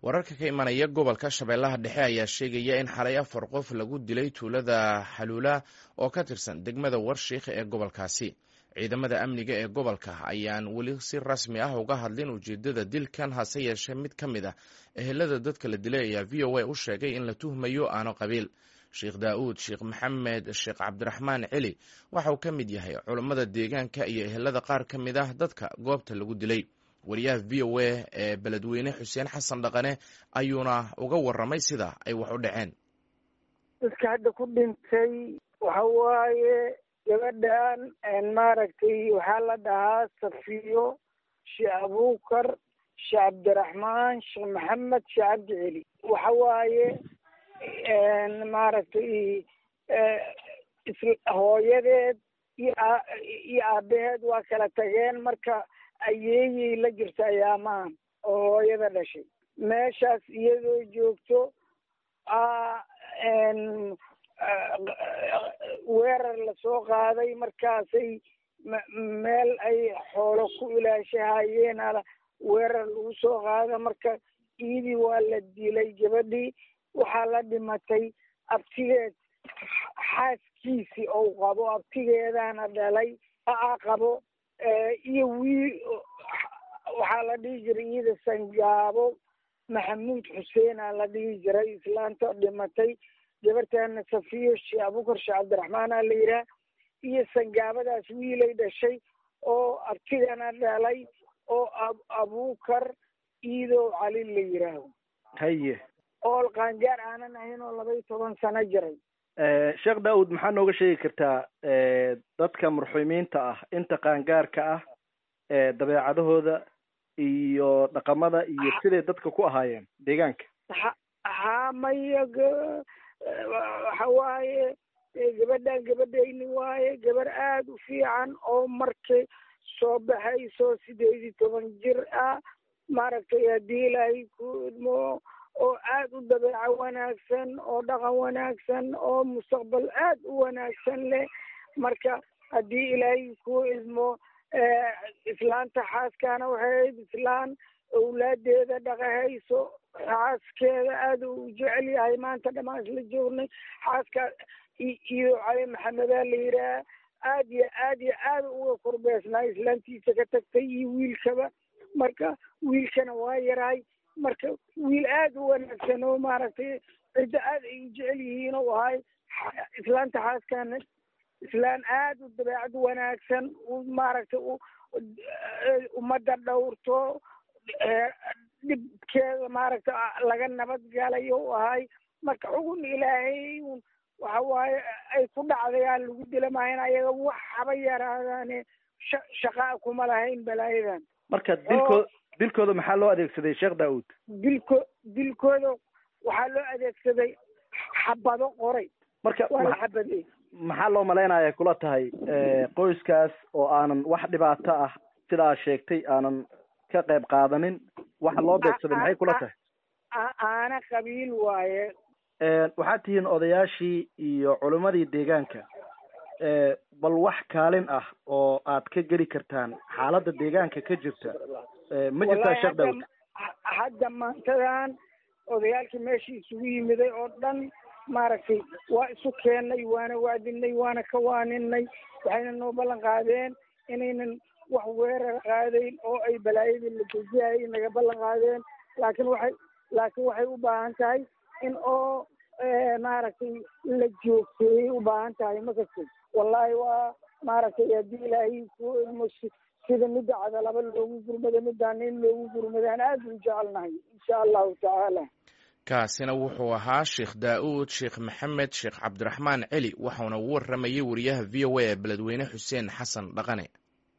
wararka ka imanaya gobolka shabeellaha dhexe ayaa sheegaya in xalay afar qof lagu dilay tuulada xaluula oo ka tirsan degmada warshiikh ee gobolkaasi ciidamada amniga ee gobolka ayaan weli si rasmi ah uga hadlin ujeedada dilkan hase yeeshee mid ka mid ah ehelada dadka la dilay ayaa v o a u sheegay in la tuhmayo aano qabiil sheekh daa'uud sheekh maxamed sheekh cabdiraxmaan celi waxa uu ka mid yahay culammada deegaanka iyo ehelada qaar ka mid ah dadka goobta lagu dilay wariyaha v o a ee beledweyne xuseen xasan dhaqane ayuuna uga waramay sida ay wax u dhaceen dadka hadda ku dhintay waxa waaye gabadhan maaragtay waxaa la dhahaa safiyo sheekh abuukar sheekh cabdiraxmaan sheekh maxamed sheekh cabdi celi waxa waaye maaragtay hooyadeed iyo iyo aabaheed waa kala tageen marka ayeeyay la jirta ayaamahan oo hooyada dhashay meeshaas iyadoo joogto weerar lasoo qaaday markaasay meel ay xoolo ku ilaashahayeen weerar lagu soo qaada marka iidii waa la dilay gabadhii waxaa la dhimatay abtigeed xaaskiisii ou qabo abtigeedana dhalay aa qabo iyo wiil waxaa la dhihi jiray iyada sangaabo maxamuud xuseena la dhihi jiray islaanta dhimatay gabartana safiyo sheekh abukar sheekh cabdiraxmaana la yidhaah iyo sangaabadaas wiilay dhashay oo abtigana dhalay oo abukar iidow cali la yidhaaho haye ool qaangaar aanan ahayn oo laba iyo toban sano jiray sheekh daawud maxaa nooga sheegi kartaa dadka marxuumiinta ah inta qaangaarka ah dabeecadahooda iyo dhaqamada iyo siday dadka ku ahaayeen deegaanka ha ha maya waxa waaye gabadhan gabadhayni waaye gabar aada u fiican oo markay soo baxayso sideed iyo toban jir ah maaragtay haddii ilaahay ku idmo oo aada u dabeeco wanaagsan oo dhaqan wanaagsan oo mustaqbal aada u wanaagsan leh marka haddii ilaahay ku idmo islaanta xaaskaana waxay ahayd islaan awlaadeeda dhaqahayso xaaskeeda aada u jecel yahay maanta dhamaan isla joognay xaaska iyo cali maxamedaa la yidhaah aad iyo aad iyo aada uga korbeesnaa islaantiisa ka tagtay iyo wiilkaba marka wiilkana waa yarahay marka wiil aada u wanaagsan oo maaragtay ciddo aada ay u jecel yihiin oo ahay islaanta xaaskana islaan aada u dabeecad wanaagsan u maaragtay ummadda dhowrto dhibkeeda maaragtay laga nabad galayo u ahay marka xugun ilaahay waxa waaye ay ku dhacdayaan lagu dilamahayn ayaga wax haba yaraadaane sha shaqaa kuma lahayn balaayadan marka dilkoo dilkooda maxaa loo adeegsaday sheekh daawud dilko dilkooda waxaa loo adeegsaday xabado qoray marka waa la xabadey maxaa loo malaynaya kula tahay qoyskaas oo aanan wax dhibaato ah sidaa sheegtay aanan ka qayb qaadanin waxa loo beegsaday maxay kula tahay aana qabiil waaye waxaad tihiin odayaashii iyo culimmadii deegaanka bal wax kaalin ah oo aad ka geli kartaan xaaladda deegaanka ka jirta ma jirtaa sheekh daawud hadda maantadan odayaalkii meeshii isugu yimiday oo dhan maaragtay waa isu keennay waana waadinay waana ka waaninay waxayna noo ballan qaadeen inaynan wax weerar qaadayn oo ay balaayadii la dejiyayay naga ballan qaadeen laakiin waxay laakiin waxay u baahan tahay in oo maaragtay la joogteeyay u baahan tahay makastay wallahi waa maaragtay haddii ilaahay ku ilmo sida midda cadalaba loogu gurmada midaan in loogu gurmadaan aada u jecelnahay insha allahu tacaala kaasina wuxuu ahaa sheekh daa'uud sheekh maxamed sheekh cabdiraxmaan celi waxauna u waramayay wariyaha v o a ee beledweyne xuseen xasan dhaqane